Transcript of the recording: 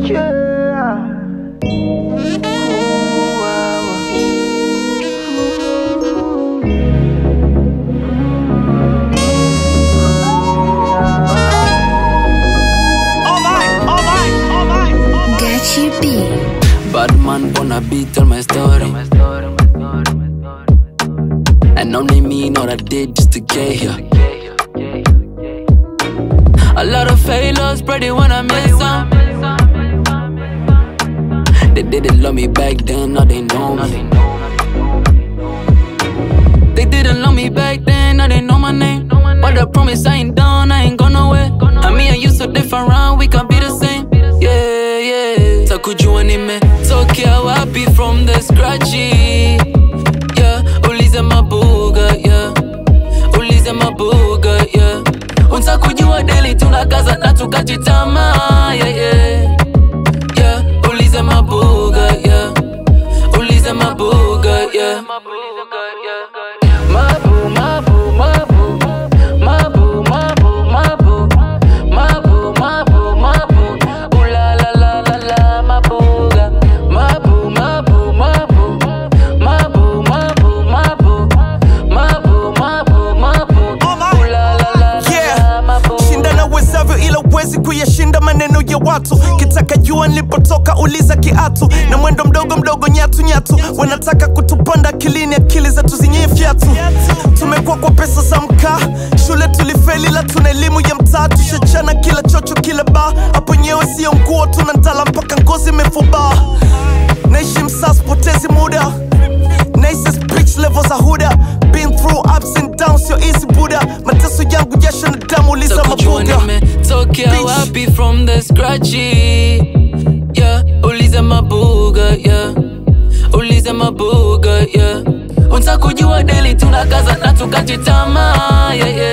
Gachi B. Bad man wanna beat tell my story. And only me know that did just to get here. A lot of failures, pretty when I miss some. They didn't love me back then, now they know me. They didn't love me back then, now they know my name. But I promise I ain't done, I ain't gone nowhere. I mean, I used to different round, we can be the same. Yeah, yeah. Takujua nimetokea wapi from the scratchy. Yeah, ulize mabuga, yeah. Ulize mabuga, yeah. Untakujua daily tunakaza na tukajitama, yeah, yeah. Yeah, ulize mabuga, yeah. Ulize mabuga, yeah. Mabu, mabu, mabu, mabu, mabu, mabu, mabu, mabu, mabu, ooh la la la la la, mabuga, mabu, mabu, mabu, mabu, mabu, mabu, mabu, mabu, mabu, ooh la la la la Yeah. la, mabuga. shinda na wezavyo ila uwezi kuyashinda maneno ya watu kitaka jua nilipotoka uliza kiatu na mwendo mdogo mdogo nyatu nyatu wanataka kutupanda akilini akili zetu zenye fyatu tumekuwa kwa pesa za mkaa shule tulifeli la tuna elimu ya mtaa tushachana kila chocho kila baa hapo nyewe sio nguo tuna ndala mpaka ngozi imefubaa naishi msaa sipotezi muda Nicest bitch level za huda Been through ups and downs, sio easy buda Mateso yangu jasho na damu uliza Takujua mabuga nimetokea Bitch. wapi from the scratchy yeah ulize mabuga yeah ulize mabuga yeah untakujua daily tunakaza na tukajitama yeah, yeah.